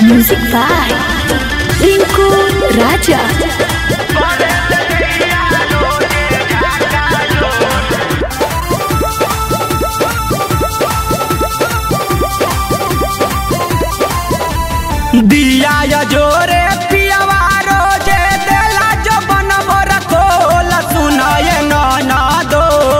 Music by Rinku Raja. दिया या जोरे पियावा रोजे देला जो बनबो रखोल सुनाए नाना दो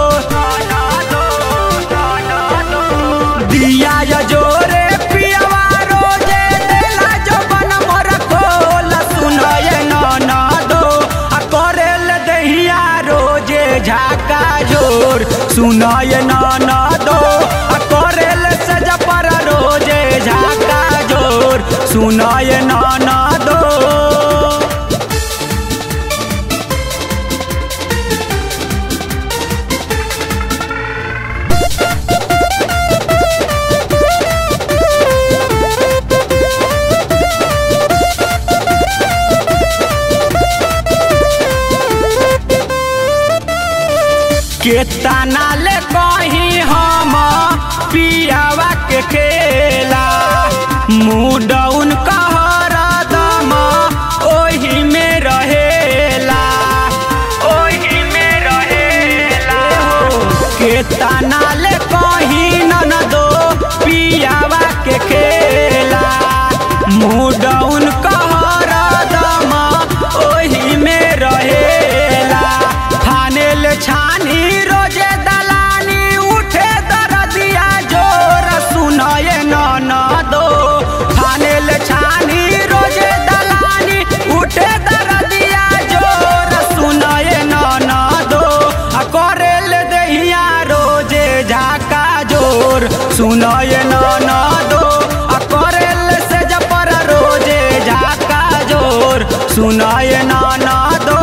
दिया या जोरे पियावा रोजे देला जो बनबो रखोल सुनाए नाना दो आ करेल दहिया रोजे झाका जोर सुनाए नाना दो आ करेल सजा पर रोजे झाका जोर सुनाए नाना दो केतना ले कही हम पियावा के खेला मुडौन कहर दम ओही में रहेला ओही में रहेला केतना ले कही नन दो पियावा के खेला मुडौन कहर दम ओही में रहेला फानेल छानी रोजे दलानी उठे दरदिया जोर सुनाए न दो फानेल छानी रोजे दलानी उठे दरदिया जोर सुनाए न दो आ करेल दहिया रोजे झाका जोर सुनाए न दो आ करेल से जपर रोजे झाका जोर सुनाए न दो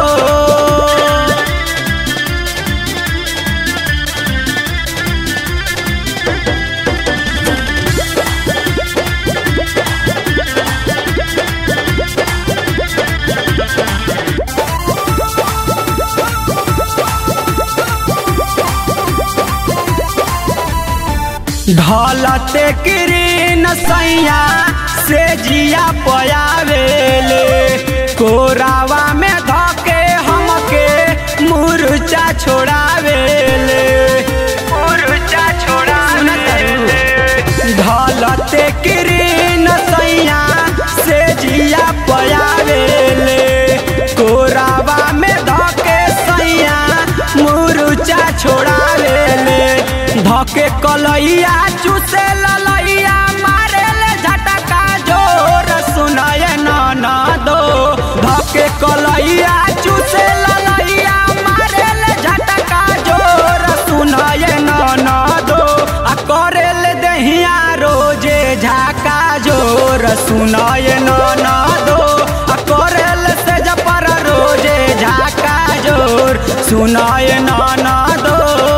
ढलते किरीन सैया से जिया पयावेले कोरावा में धके हमके मुरचा छोड़ावेले मुरचा छोड़ावेले ढलते किरीन सैया से जिया पयावेले कोरावा में धके सैया मुरचा छोड़ावेले धके कलैया चूसे ललैया मारे ले झटका जोर सुनाए न दो धके कलैया चूसे ललैया मारे ले झटका जोर सुनाए न दो आ करे ले दहिया रोजे झाका जोर सुनाए न दो आ करे ले से जपर रोजे झाका जोर सुनाए न दो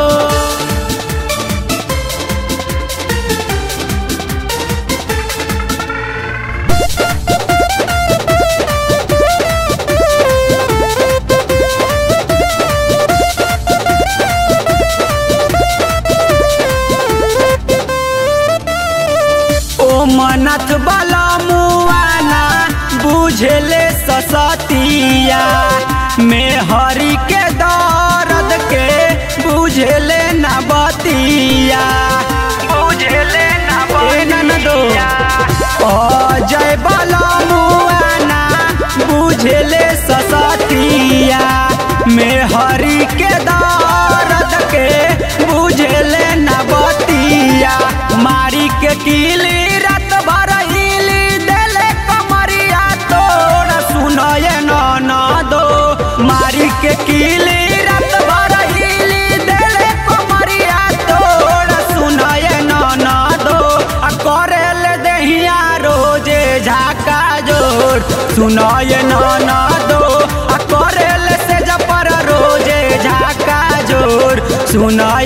ओ मनथ बला मुआना बुझले ससतिया में हरि के दर्द के बुझले न बतिया बुझले न बतिया अजय बला मुआना बुझले ससतिया में हरि के दर्द के बुझले न बतिया मारी के कीली रात भर हिली देले कमरिया तोड़ सुनाए न दो मारी के कीली रात भर हिली देले कमरिया तोड़ सुनाए न दो आ करेल दहिया रोजे झाका जोर सुनाए न दो आ करेल से जपर रोजे झाका जोर सुनाए